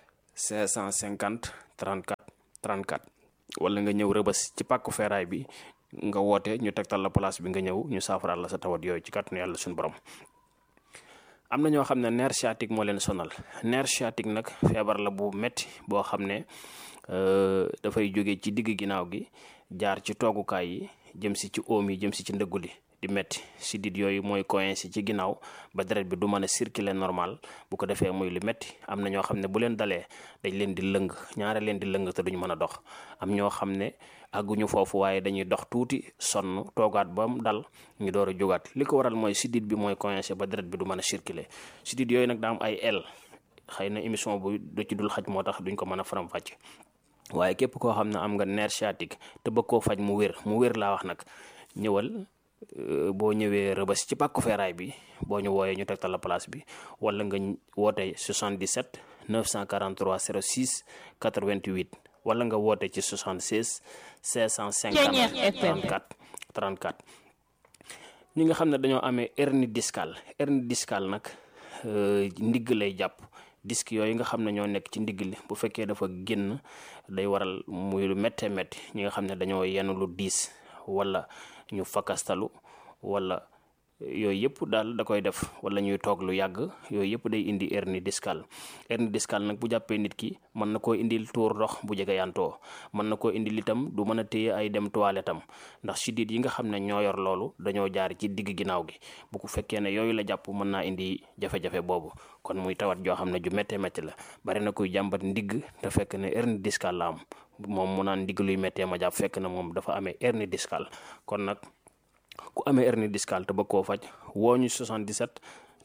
550 34 34 wala nga ñëw rëbës ci pàkku feeraay bi nga woote ñu tegtal la place bi nga ñëw ñu saafaraal la sa tawat yooyu ci kàttanu yàlla suñu borom am na ñoo xam ne nerf sciatique moo leen sonal nerf sciatique nag feebar la bu metti boo xam ne dafay jóge ci digg ginnaaw gi jaar ci toogukaay yi jëm si ci oom yi jëm si ci ndëggu li di metti sidit yooyu mooy coincé ci ginnaaw ba deret bi du mën a circuler normal bu ko defee muy lu metti am na ñoo xam ne bu leen dalee dañ leen di lëng ñaare leen di lëng te duñ mën a dox am ñoo xam ne àgguñu foofu waaye dañuy dox tuuti sonn toogaat ba mu dal ñu door a jógaat li ko waral mooy sidit bi mooy coincé ba deret bi du mën a circuler sidit yooyu nag daa am ay el xëy na émission bu du ci dul xaj moo tax duñ ko mën a faram fàcc waaye képp koo xam ne am nga nerf sciatique te bëgg koo faj mu wér mu wér laa wax nag ñëwal boo ñëwee rëbës ci pàkku feeraay bi boo ñu wooyee ñu tegtal la place bi wala nga woote 77 943 06 88 wala nga woote ci 76 550 34 34 ñi nga xam ne dañoo amee hernie discale hernie discale nag ndigg lay jàpp disque yooyu nga xam ne ñoo nekk ci ndigg li bu fekkee dafa génn day waral muy lu méttee métti ñi nga xam ne dañoo yenn lu diis wala ñu fakastalu wala yooyu yëpp daal da koy def wala ñuy toog lu yàgg yooyu yëpp day indi hernie discale hernie discale nag bu jàppee nit ki mën na koo indil tuur ndox bu jege yantoo mën na koo indil itam du mën a téye ay dem toilette am ndax siddiit yi nga xam ne ñoo yor loolu dañoo jaar ci digg ginnaaw gi bu ko fekkee ne yooyu la jàpp mën naa indi jafe-jafe boobu kon muy tawat joo xam ne ju méttee métti la bari na kuy jàmbat ndigg te fekk ne hernie discale la am moom mu naan ndigg luy méttee ma jàpp fekk na moom dafa amee hernie discale kon nag ku amee hernie discale te bëgg koo faj woo ñu 77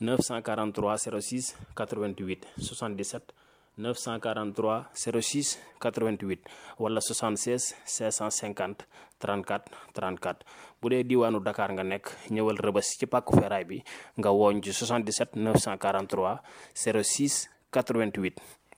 943 06 88 77 943 06 88 wala 76 550 34 34 bu dee diwaanu Dakar nga nekk ñëwal rëbës ci pàkku feeraay bi nga wooñ ci 77 943 06 88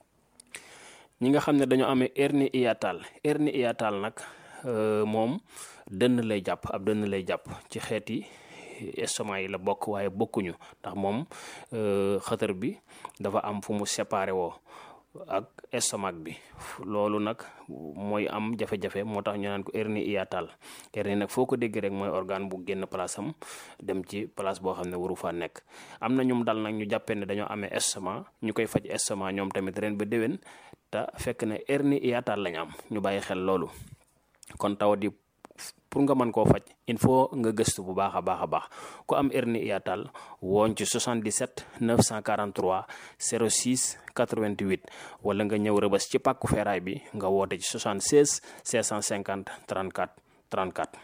ñi nga xam ne dañoo amee hernie hiatale hernie hiatale nag moom dënn lay jàpp ab dënn lay jàpp ci xeeti estomac yi la bokk waaye bokkuñu ndax moom xëtër bi dafa am fu mu séparé woo ak estomac bi loolu nag mooy am jafe-jafe moo tax ñu naan ko hernie hiatale hernie nag foo ko dégg rek mooy organe bu génn place am dem ci place boo xam ne waru faa nekk am na ñum dal nag ñu jàppee ne dañoo amee estomac ñu koy faj estomac ñoom tamit ren ba déwén te fekk ne hernie hiatale lañ am ñu bàyyi xel loolu kon tawat yi pour nga mën koo faj il faut nga gëstu bu baax a baax a baax ku am hernie hiatale wooñ ci 77 943 06 88 wala nga ñëw rëbës ci pàkku feeraay bi nga woote ci 76 650 34 34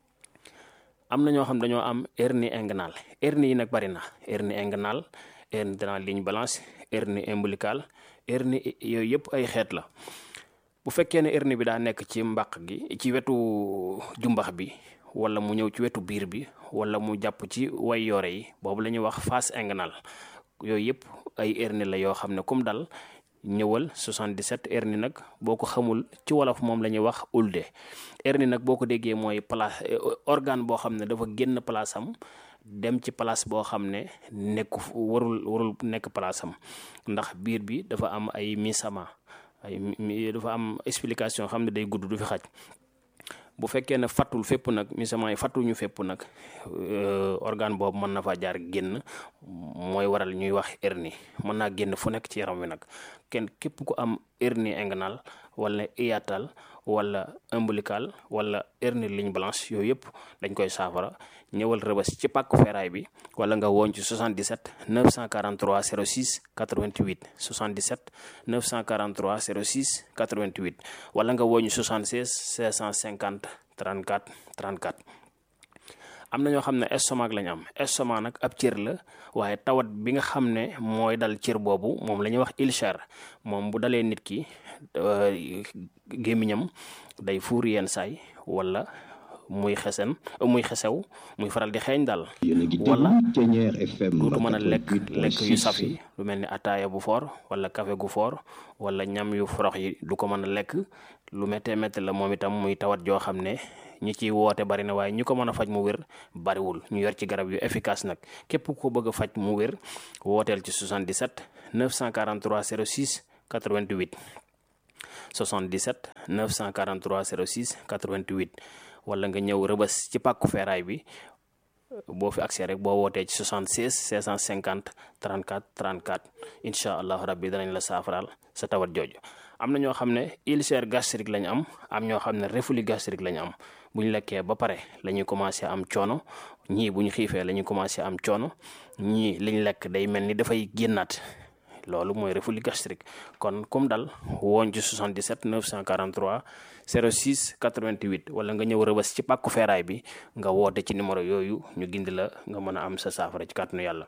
am na ñoo xam dañoo am hernie inguinale hernie yi nag bari na hernie inguinale hernie de la ligne blanche hernie ombilicale hernie yooyu yëpp ay xeet la bu fekkee ne hernie bi daa nekk ci mbàq gi ci wetu jumbax bi wala mu ñëw ci wetu biir bi wala mu jàpp ci way yore yi boobu la ñuy wax face inguinale yooyu yëpp ay hernie la yoo xam ne comme dal ñëwal 77 hernie nag boo ko xamul ci wolof moom la ñuy wax ulde hernie nag boo ko déggee mooy place organe boo xam ne dafa génn place am dem ci place boo xam ne nekku warul warul nekk place am ndax biir bi dafa am ay misama ay dafa am explication xam ne day gudd du fi xaj bu fekkee ne fattul fépp nag misament yi fattuñu fépp nag organe boobu mën na faa jaar génn mooy waral ñuy wax hernie mën naa génn fu nekk ci yaram wi nag kenn képp ku am hernie inguinale wala hiatale wala ombilical wala hernie ligne blanche yooyu yëpp dañ koy saafara ñëwal rëbës ci pàkku feeraay bi wala nga woon ci 77 943 06 88 77 943 06 88 wala nga woon ci 76 650 34 34 am na ñoo xam ne estomac lañ am estomac nag ab cër la waaye tawat bi nga xam ne mooy dal cër boobu moom la ñuy wax ulcère moom bu dalee nit ki gémmiñam day fuur yenn saay wala muy xesen muy xesew muy faral di xeeñ daal yéen a ngi wala déglu Ténière FM duutu mën a lekk lekk yu 88.6. saf yi lu mel ni ataaya bu foor wala café gu foor wala ñam yu forox yi du ko mën a lekk lu méttee métti la moom itam muy tawat joo xam ne ñi ciy woote bari na waaye ñi ko mën a faj mu wér bariwul ñu yor ci garab yu efficace nag képp ko bëgg a faj mu wér wooteel ci 77 943 06 88 77 943 06 88 wala nga ñëw rëbës ci pàkku feeraay bi boo fi accès rek boo wootee ci 76 650 34 34 incha allah rabbi danañ la saafaraal sa tawat jooju am na ñoo xam ne ulcère gastrique lañ am am ñoo xam ne reflux gastrique lañ am bu ñu lekkee ba pare la ñuy commencé am coono ñii bu ñu xiifee la ñuy commencé am coono ñii liñ lekk day mel ni dafay génnaat loolu mooy reflux gastrique kon comme dal woon ci 77 943 06 88 wala nga ñëw rëbës ci pàkku feeraay bi nga woote ci numéro yooyu ñu gindi la nga mën a am sa saafara ci kàttanu yàlla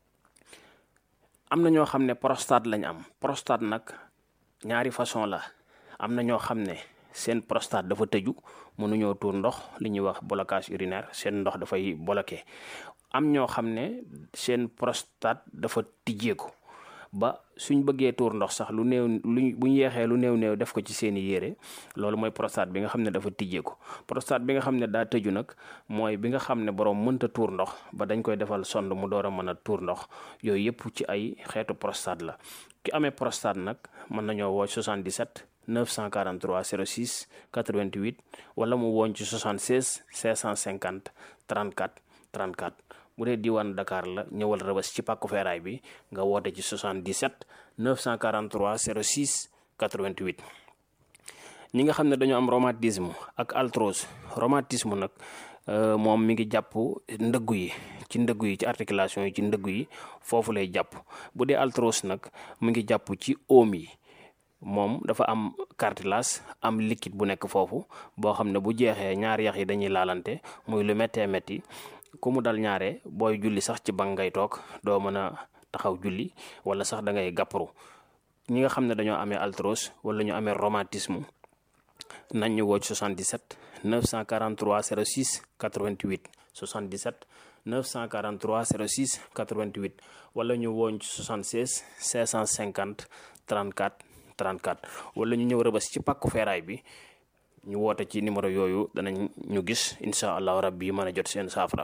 am na ñoo xam ne prostate lañ am prostate nag ñaari façon la am na ñoo xam ne seen prostate dafa tëju mënuñoo tuur ndox li ñuy wax blocage urinaire seen ndox dafay bloqué am ñoo xam ne seen prostate dafa tijjeeku ba suñ bëggee tuur ndox sax lu néew luñ bu ñu yeexee lu néew néew def ko ci seeni yére loolu mooy prostate bi nga xam ne dafa tijjeeku prostate bi nga xam ne daa tëju nag mooy bi nga xam ne borom mënta tuur ndox ba dañ koy defal sond mu door a mën a tuur ndox yooyu yëpp ci ay xeetu prostate la ki amee prostate nag mën nañoo woo 77 943 06 88 wala mu woon ci 76 550 34 34 bu dee diwaan Dakar la ñëwal rëbës ci pàkku feeraay bi nga woote ci 77 943 06 88 ñi nga xam ne dañoo am rhumatisme ak arthrose rhumatisme nag euh, moom mi ngi jàpp ndëggu yi ci ndëggu yi ci articulation yi ci ndëggu yi foofu lay jàpp bu dee arthrose nag mi ngi jàpp ci oom yi moom dafa am cartilage am liquide bu nekk foofu boo xam ne bu jeexee ñaari yax yi dañuy laalante muy lu méttee métti ku mu dal ñaare booy julli sax ci bank ngay toog doo mën a taxaw julli wala sax da ngay gàpparu ñi nga xam ne dañoo amee arthrose wala ñu amee rhumatisme nañ ñu woo ci 77 943 06 88 77 943 06 88 wala ñu wooñ ci 76 550 34 34 wala ñu ñëw rëbës ci pàkku feeraay bi ñu woote ci numéro yooyu danañ ñu gis incha allahu rabbi mën a jot seen saafara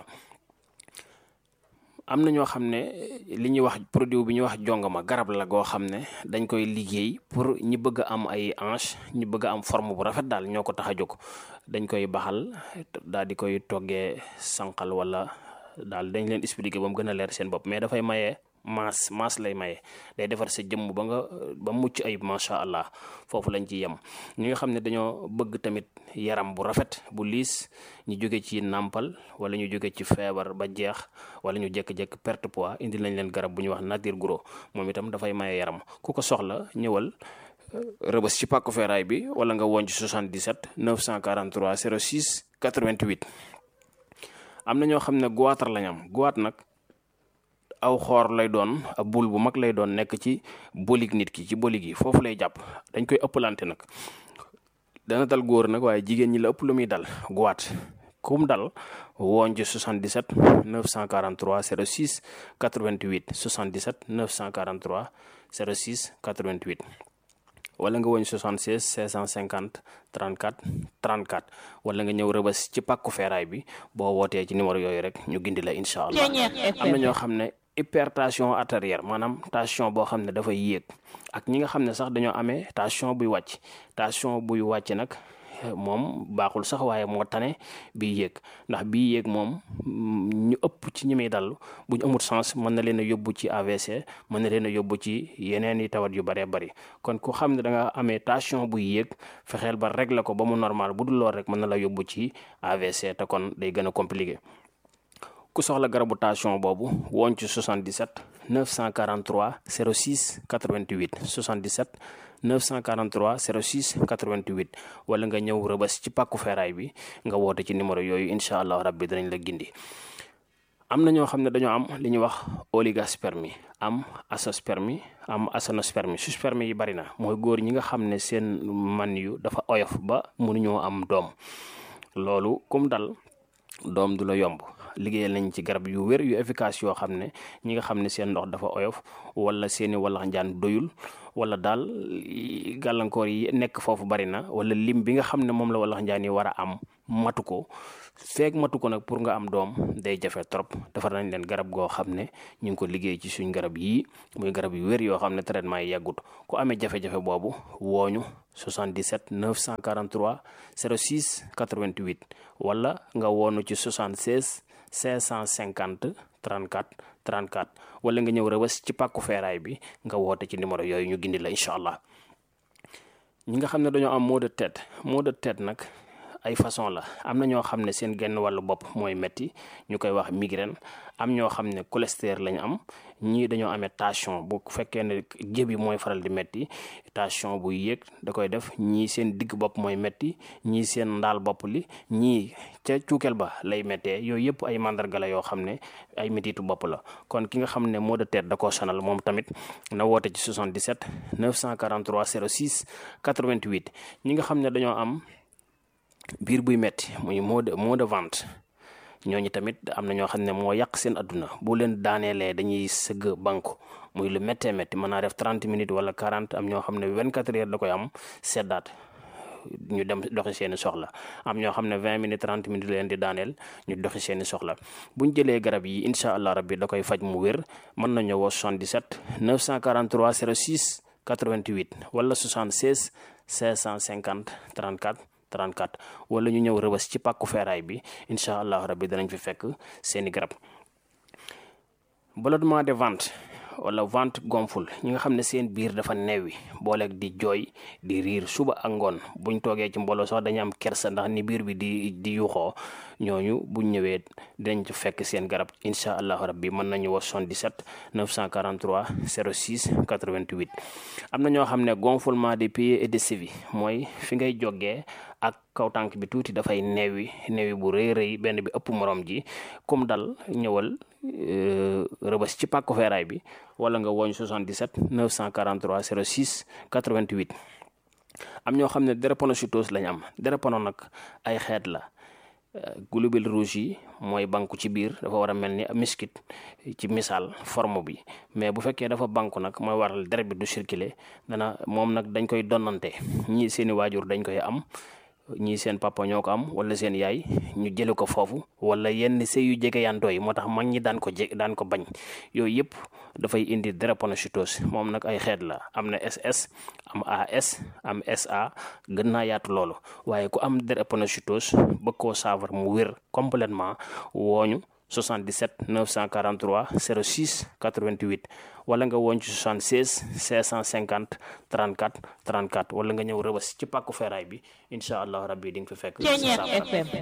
am na ñoo xam ne li ñuy wax produit bi ñuy wax jongama garab la goo xam ne dañ koy liggéey pour ñi bëgg a am ay hanche ñi bëgg a am forme bu rafet daal ñoo ko tax a jóg dañ koy baxal daal di koy toggee sànqal wala daal dañ leen expliquer ba mu gën a leer seen bopp mais dafay maye maas maas lay maye day defar sa jëmm ba nga ba mucc ayib macha allah foofu lañ ci yem ñi nga xam ne dañoo bëgg tamit yaram bu rafet bu liis ñu jóge ci nàmpal wala ñu jóge ci feebar ba jeex wala ñu jékki-jékki perte poids indi lañ leen garab bu ñuy wax nature gros moom itam dafay maye yaram ku ko soxla ñëwal rëbës ci pàkku feeraay bi wala nga woon ci 77 943 06 88 am na ñoo xam ne goitre lañ am goitre nag aw xoor lay doon ab bul bu mag lay doon nekk ci bolig nit ki ci bolig yi foofu lay jàpp dañ koy ëppalante nag dana dal góor nag waaye jigéen ñi la ëpp lu muy dal goitre kum dal woon ci 77 943 06 88 77 943 06 88 wala nga woñ 76 650 34 34 wala nga ñëw rëbës ci pàkku feeraay bi boo wootee ci numéro yooyu rek ñu gindi la incha allah am na ñoo xam ne hypertension artérielle maanaam tension boo xam ne dafay yéeg ak ñi nga xam ne sax dañoo amee tension buy wàcc tension buy wàcc nag moom baaxul sax waaye moo tane bii yéeg ndax bii yéeg moom ñu ëpp ci ñi muy dal bu ñu amul sens mën na leen a yóbbu ci AVC mën na leen a yóbbu ci yeneen i tawat yu bëree bëri kon ku xam ne da nga amee tension buy yéeg fexeel ba régler ko ba mu normal bu dul lool rek mën na la yóbbu ci AVC te kon day gën a compliqué ku soxla garabu tension boobu woon ci 77 943 06 88 77 943 06 88 wala nga ñëw rëbës ci pàkku feeraay bi nga woote ci numéro yooyu incha allah rabbi danañ la gindi am na ñoo xam ne dañoo am li ñuy wax oligospermie am azoospermie am aténospermie sperme yi bari na mooy góor ñi nga xam ne seen man yu dafa oyof ba mënuñoo am doom loolu kum dal doom du la yomb liggéeyal nañ ci garab yu wér yu efficace yoo xam ne ñi nga xam ne seen ndox dafa oyof wala seeni walax njaan doyul wala daal gàllankoor yi nekk foofu bari na wala lim bi nga xam ne moom la walax njaan yi war a am matu ko feeg matu ko nag pour nga am doom day jafe trop defar nañ leen garab goo xam ne ñu ngi ko liggéey ci suñ garab yii muy garab yu wér yoo xam ne traitement yi yàggut ku amee jafe-jafe boobu wooñu 77 943 06 88 wala nga woonu ci 76 550 34 34 wala nga ñëw rëbës ci pàkku feeraay bi nga woote ci numéro yooyu ñu gindi la incha allah ñi nga xam ne dañoo am maux de tête maux de tête nag ay façon la am na ñoo xam ne seen genn wàllu bopp mooy metti ñu koy wax migraine am ñoo xam ne cholestérol lañu am ñii dañoo amee tension bu fekkee ne jébi mooy faral di metti tension bu yéeg da koy def ñii seen digg bopp mooy metti ñii seen ndaal bopp li ñii ca cuukeel ba lay méttee yooyu yëpp ay mandarga la yoo xam ne ay mettitu bopp la kon ki nga xam ne maux de tête da koo sonal moom tamit na woote ci 77 943 06 88 ñi nga xam ne dañoo am biir buy metti muy mot de mot de vente ñooñu tamit am na ñoo xam ne moo yàq seen adduna bu leen daaneelee dañuy sëgg banku muy lu méttee métti mën naa def 30 minutes wala 40 am ñoo xam ne 24 heures da koy am seddaat ñu dem doxi seeni soxla am ñoo xam ne 20 minutes 30 minutes leen di daaneel ñu doxi seeni soxla buñ jëlee garab yi incha allah rabbi da koy faj mu wér mën nañu woo 77 943 06 88 wala 76 550 34 34 wala ñu ñëw rëbës ci pàkku feeraay bi incha allah rabbi danañ fi fekk seeni garab ballonnement de ventre wala ventre gonfle ñi nga xam ne seen biir dafa neewi booleeg di jooy di riir suba ak ngoon buñ toogee ci mbooloo sax dañu am kersa ndax ni biir bi di di yuuxoo ñooñu buñ ñëwee dinañ ci fekk seen garab incha allahu rabbi mën nañu woo 77 943 06 88 am na ñoo xam ne gonflement des pieds et des chevilles mooy fi ngay jógee ak kaw tànk bi tuuti dafay neewi neewi bu rëy rëy benn bi ëpp morom ji comme dal ñëwal rëbës ci pàkku feeraay bi wala nga woñ 77 943 06 88 am ñoo xam ne drépanocytose lañ am drépano nag ay xeet la globules rouges yi mooy banku ci biir dafa war a mel ni miskit ci misaal forme bi mais bu fekkee dafa banku nag mooy waral deret bi du circuler dana moom nag dañ koy donnante ñii seeni waajur dañ koy am ñii seen papa ñoo ko am wala seen yaay ñu jële ko foofu wala yenn sëy yu jege yantoo yi moo tax mag ñi daan ko je daan ko bañ yooyu yëpp dafay indi drépanocytose moom nag ay xeet la am na SS am AS am SA gën naa yaatu loolu waaye ku am drépanocytose bëgg koo saafara mu wér complètement wooñu 77 943 06 88 wala nga woon ci 76 550 34 34 wala nga ñëw rëbës ci pàkku feeraay bi incha allah rabbi di nga fi fekk saafara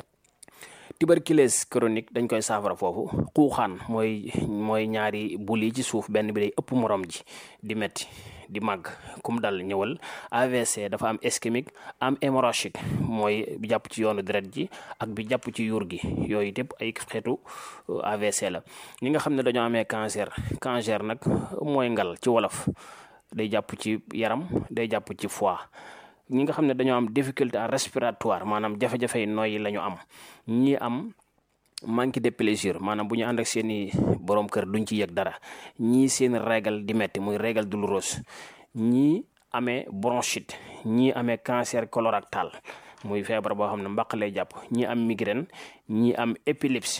tuberculose chronique dañ koy saafara foofu xuuxaan mooy mooy ñaari bul yi ci suuf benn bi day ëpp morom ji di metti di màgg kum dal ñëwal AVC dafa am ischémique am hémorragique mooy bi jàpp ci yoonu deret ji ak bi jàpp ci yuur gi yooyu yëpp ay xeetu AVC la ñi nga xam ne dañoo amee cancer cancer nag mooy ngal ci wolof day jàpp ci yaram day jàpp ci foie ñi nga xam ne dañoo am difficulté respiratoire maanaam jafe-jafe yi nooyi la ñu am ñi am manque de plaisir maanaam bu ñu ànd ak seen i borom kër duñ ci yëg dara ñii seen régal di metti muy régal douloureuse ñii amee bronchite ñii amee cancer colorectal muy feebar boo xam ne mbaq lay jàpp ñii am migraine ñii am épilepsie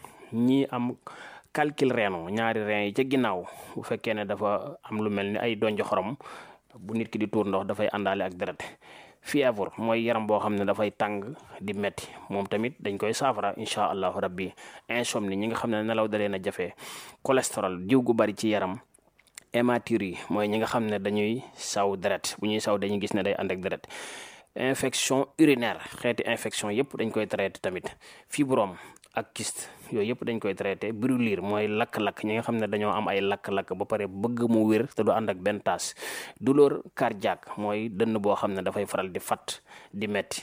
ñii am calcul rénal ñaari rein yi ca ginnaaw bu fekkee ne dafa am lu mel ni ay donjo xorom bu nit ki di tuur ndox dafay àndaale ak deret fièvre mooy yaram boo xam ne dafay tàng di metti moom tamit dañ koy saafara incha allahu rabbi insomnie ñi nga xam ne nelaw da leen a jafe cholestérol diw gu bari ci yaram hématurie mooy ñi nga xam ne dañuy saw deret bu ñuy saw dañuy gis ne day ànd ak deret infection urinaire xeeti infection yëpp dañ koy traité tamit fibrome ak kyste yooyu yëpp dañ koy traité brûlure mooy lakk-lakk ñi nga xam ne dañoo am ay lakk-lakk ba pare bëgg mu wér te du ànd ak benn taas douleur cardiaque mooy dënn boo xam ne dafay faral di fat di metti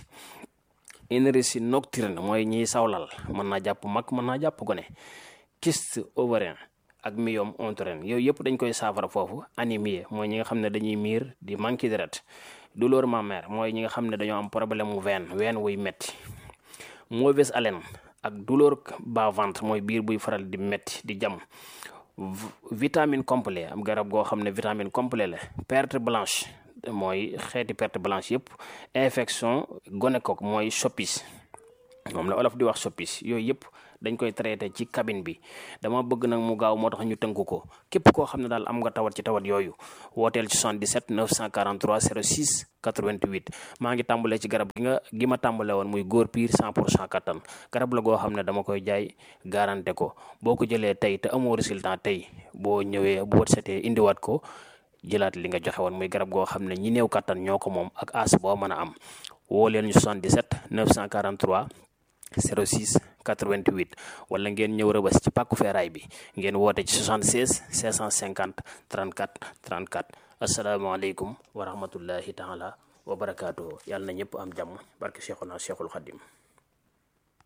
énergie nocturne mooy ñiy sawlal mën naa jàpp mag mën naa jàpp gone kyste ovarien ak myome utérin yooyu yëpp dañ koy saafara foofu anémie mooy ñi nga xam ne dañuy miir di manqué deret douleur mammaire mooy ñi nga xam ne dañoo am problème mu veine veine wuy metti mauvaise haleine ak douleur bas-ventre mooy biir buy faral di metti di jam vitamine complet am garab goo xam ne vitamine complet la perte blanche mooy xeeti perte blanche yëpp infection gonocoque mooy soppis moom la olof di wax soppis yooyu yëpp dañ koy traité ci cabine bi dama bëgg nag mu gaaw moo tax ñu tënk ko képp koo xam ne daal am nga tawat ci tawat yooyu wooteel ci 77 943 06 88 maa ngi tàmbalee ci garab gi nga gi ma tàmbale woon muy góor piir 100 pour cent kattan garab la goo xam ne dama koy jaay garanté ko boo ko jëlee tey te amoo résultat tey boo ñëwee bu wët setee indiwaat ko jëlaat li nga joxe woon muy garab goo xam ne ñi néew kattan ñoo ko moom ak as boo mën a am woo leen ñu 77 943 06 88 wala ngeen ñëw rëbës ci pàkku feeraay bi ngeen woote ci 76 650 34 34 asalaamaaleykum wa rahmatullahi taala wa barakaatuhu yàlla na ñëpp am jàmm barke Cheikhuna Cheikhul Khadim